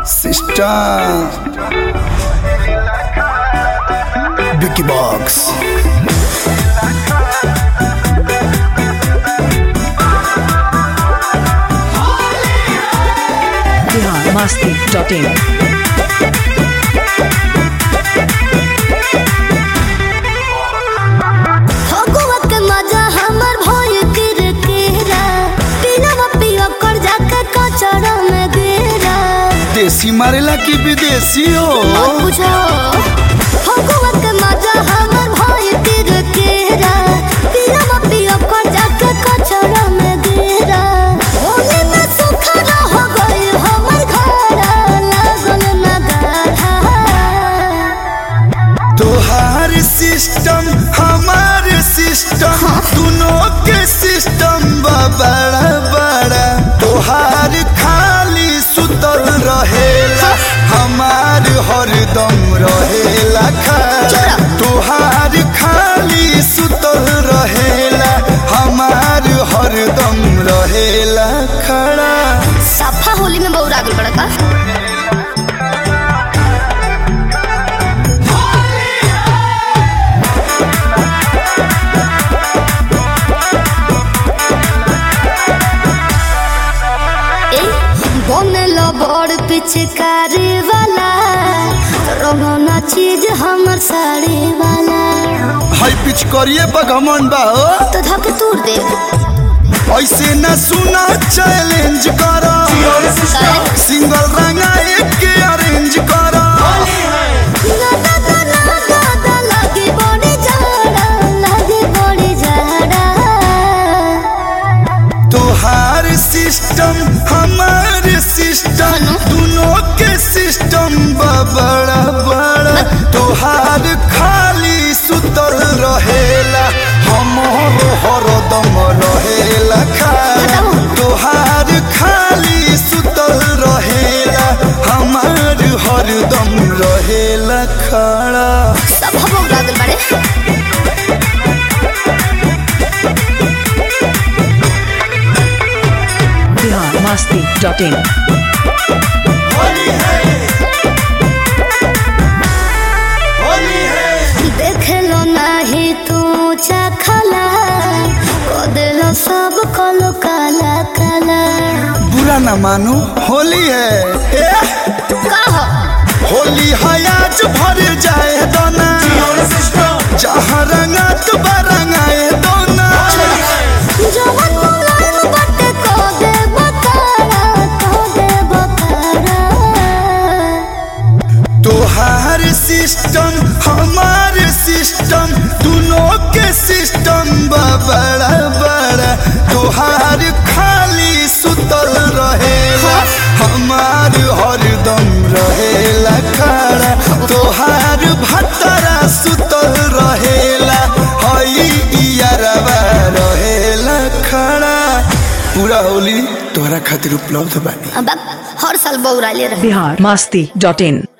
Sister Vicky Box Bihar मस्ती dot in Phagua के मजा हमर भइल किरकिरा पिनवा पियो कर जाके कचरा में गिरा देसी मारेला की विदेशी हो मत पूछो फगुआ के मजा हमर भइल किरकिरा पिनवा पियो कर जाके कचरा में गिरा होली में सुखरा हो गई हमर घर लागल ना गाढ़ा तोहार सिस्टम हमार सिस्टम दोनों के सिस्टम बा बड़ा बड़ा तोहार खाली सुतल रहेला हमार हरदम रहेला खड़ा तोहार खाली सुतल रहेला हमार हरदम रहेला खड़ा सफा होली में बहुत आगल बड़ा का ए, बनल बड़ पिचकारी वाला रोना चीज हमर साड़ी वाला हाई पिच करिए बगमन बा हो तो धके तूर दे ऐसे न सुना चैलेंज करो सिंगल रंगा एक के अरेंज करो ना ना ना ना ना ना लगे बड़ी जाड़ा लगे बड़ी जाड़ा तोहार सिस्टम हमार सिस्टम दोनों के सिस्टम बा बड़ा बड़ा तोहार खाली सुतल रहेला हमर हरदम रहेला खाला तोहार खाली सुतल रहेला हमार हरदम रहेला खड़ा सब हम उड़ागल बाड़े बिहार मस्ती डॉट इन देखलो नाही तू चखला कदेलो सब कलो काला काला बुरा ना मानो होली है ए, कहो होली है आज भर जाए दोना जहाँ रंगा तो रंगाए दोना जवन मुलायम बटे को दे बकारा को दे बकारा तोहार सिस्टम हमार सिस्टम दोनों के सिस्टम बा बड़ा बड़ा तोहार खाली सुतल रहेला हमार हरदम रहेला खड़ा तोहार भतरा सुतल रहेला हई इयरवा रहेला खड़ा पूरा होली तोहरा खातिर उपलब्ध बानी अब हर साल बौरा ले रहे बिहार मस्ती डॉट इन